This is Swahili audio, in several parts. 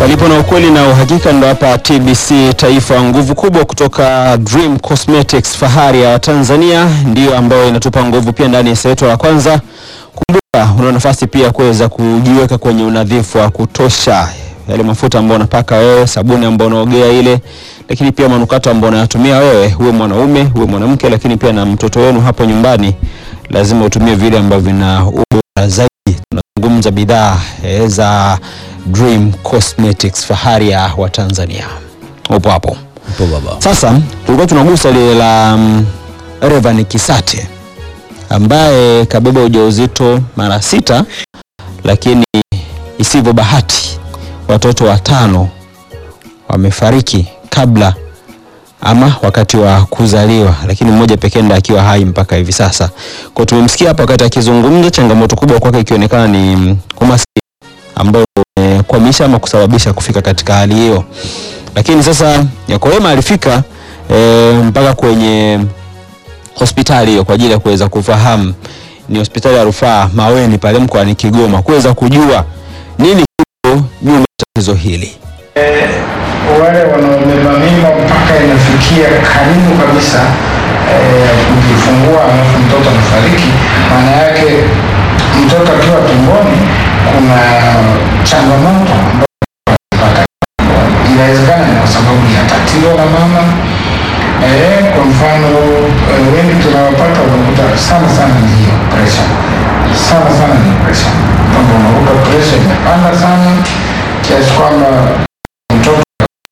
Palipo na ukweli na uhakika, ndo hapa TBC Taifa. Nguvu kubwa kutoka Dream Cosmetics, fahari ya Tanzania, ndiyo ambayo inatupa nguvu pia ndani ya seto la kwanza. Kumbuka una nafasi pia kuweza kujiweka kwenye unadhifu wa kutosha, yale mafuta ambayo unapaka wewe, sabuni ambayo unaogea ile, lakini pia manukato ambayo unayatumia wewe, uwe mwanaume uwe mwanamke, lakini pia na mtoto wenu hapo nyumbani, lazima utumie vile ambavyo vina ubora zaidi. Tunazungumza bidhaa eh, za Dream Cosmetics, fahari ya Watanzania. Upo hapo. Upo baba. Sasa tulikuwa tunagusa lile la um, Revan Kisate ambaye kabeba ujauzito mara sita, lakini isivyo bahati watoto watano wamefariki kabla ama wakati wa kuzaliwa, lakini mmoja pekee ndiye akiwa hai mpaka hivi sasa. Kwa tumemsikia hapa wakati akizungumza, changamoto kubwa kwake ikionekana ni mm, umaskini ambao umekwamisha ama kusababisha kufika katika hali hiyo. Lakini sasa Yakolema alifika e, mpaka kwenye hospitali hiyo kwa ajili ya kuweza kufahamu, ni hospitali ya rufaa Maweni pale mkoani Kigoma, kuweza kujua nini kipo nyuma ya tatizo hili. wale wanaobeba mimba mpaka inafikia karibu kabisa eh, kujifungua alafu mtoto anafariki, maana yake mtoto akiwa tumboni kuna changamoto ambazo anazipata. Inawezekana ni kwa sababu ya tatizo la mama eh, kwa mfano eh, wengi tunawapata unakuta sana sana ni hiyo pressure, sana sana ni pressure, kwamba unakuta pressure imepanda sana kiasi kwamba mtoto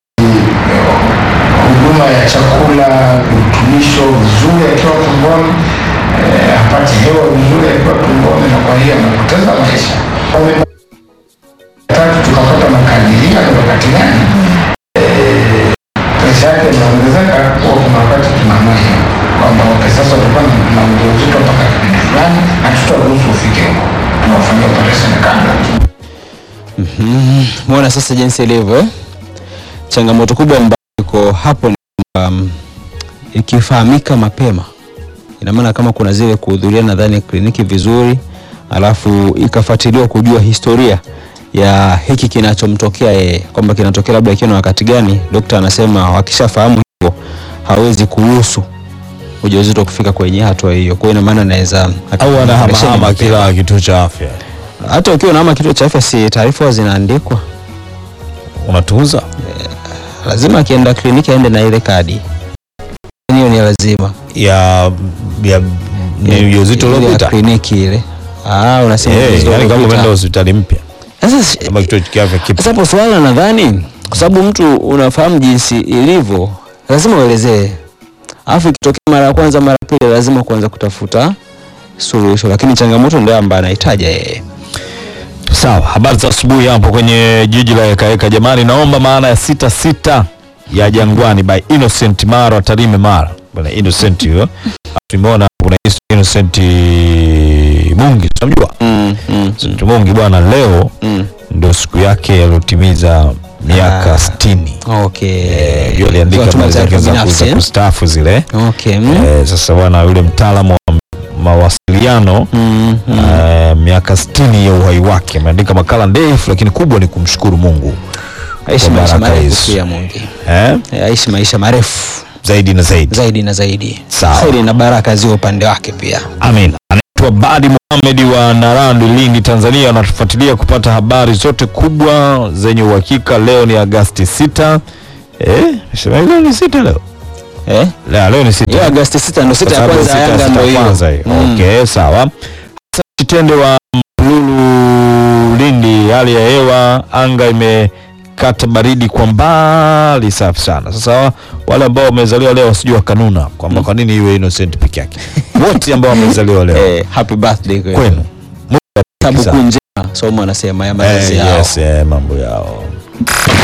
huduma ya chakula, virutubisho vizuri akiwa tumboni, eh, apate hewa vizuri akiwa tumboni, na kwa hiyo anapoteza maisha. Wame- Tatu, tukapata makadiria ni wakati gani eh, presha yake inaongezeka, huwa kuna wakati tunaamua hiyo kwamba okay, sasa utakuwa na- na ujauzito mpaka kipindi fulani, hatutaruhusu ufike huko, tunawafanyia operation kabla Muona sasa jinsi ilivyo eh? Changamoto kubwa ambayo iko hapo ni kwamba mm, ikifahamika mapema, ina maana kama kuna zile kuhudhuria nadhani kliniki vizuri, alafu ikafuatiliwa kujua historia ya hiki kinachomtokea yeye, kwamba kinatokea labda ikiwa na wakati gani. Dokta anasema wakishafahamu hivyo hawezi kuruhusu ujauzito kufika kwenye hatua hiyo. Kwa hiyo ina maana anaweza Au anahamahama mapema. kila kituo cha afya. hata ukiwa unaama kituo cha afya, si taarifa huwa zinaandikwa Unatuuza? lazima akienda kliniki aende na ile kadi. Hiyo ni lazima. Ya ya ni ujauzito Ile ya uliopita. kliniki ile. Ah, unasema Eh, ujauzito yani kama uliopita. umeenda hospitali mpya Sasa si- kama kituo cha afya kipo. sasa hapo swala nadhani kwa sababu mtu unafahamu jinsi ilivyo, lazima uelezee. Alafu ikitokea mara ya kwanza, mara ya pili, lazima kuanza kutafuta suluhisho, lakini changamoto ndio ambayo anahitaji yeye. Sawa, habari za asubuhi hapo kwenye jiji la Ekaeka. Jamani, naomba maana ya sita sita ya Jangwani by Innocent Mara Tarime Mara. Bwana Innocent huyo. Tumeona kuna Innocent Mungi, unamjua? Mm, mm, Innocent Mungi bwana, leo mm. ndio siku yake aliyotimiza miaka Ah. 60. Okay. Eh, ndio aliandika Kwa habari zake taarifa za binafsi, za eh? kustaafu zile. Okay. Mm. Eh, sasa bwana yule mtaalamu wa mawasiliano Mm, mm. eh, miaka 60 ya uhai wake ameandika makala ndefu, lakini kubwa ni kumshukuru Mungu Aishi kwa maisha baraka marefu hizo. pia Mungi. eh, Eh, Aishi maisha marefu zaidi na zaidi. zaidi na zaidi. Sawa. Kheri na baraka ziwe upande wake pia. Amin. Anaitwa Badi Mohamed wa Narandi, Lindi, Tanzania. Anatufuatilia kupata habari zote kubwa zenye uhakika. Leo ni Agasti 6. Eh, sema leo ni sita leo. Eh? Leo, leo ni sita. Hiyo Agosti 6 ndo sita ya Kwa sababu kwanza ya sita- Yanga sita ndo hiyo. kwanza hiyo. Mm. Okay, sawa. Sasa Chitende wa Mpululu Lindi, hali ya hewa anga imekata baridi kwa mbali, safi sana. Sasa wale ambao wamezaliwa leo wasijua wakanuna kwamba kwa nini iwe Innocent peke yake. Wote ambao wamezaliwa leo Eh, happy birthday kwenu. kwenu. Mungu awabariki Tabu sana. njema somo anasema ya Eh, malezi yao. yes, eh, mambo yao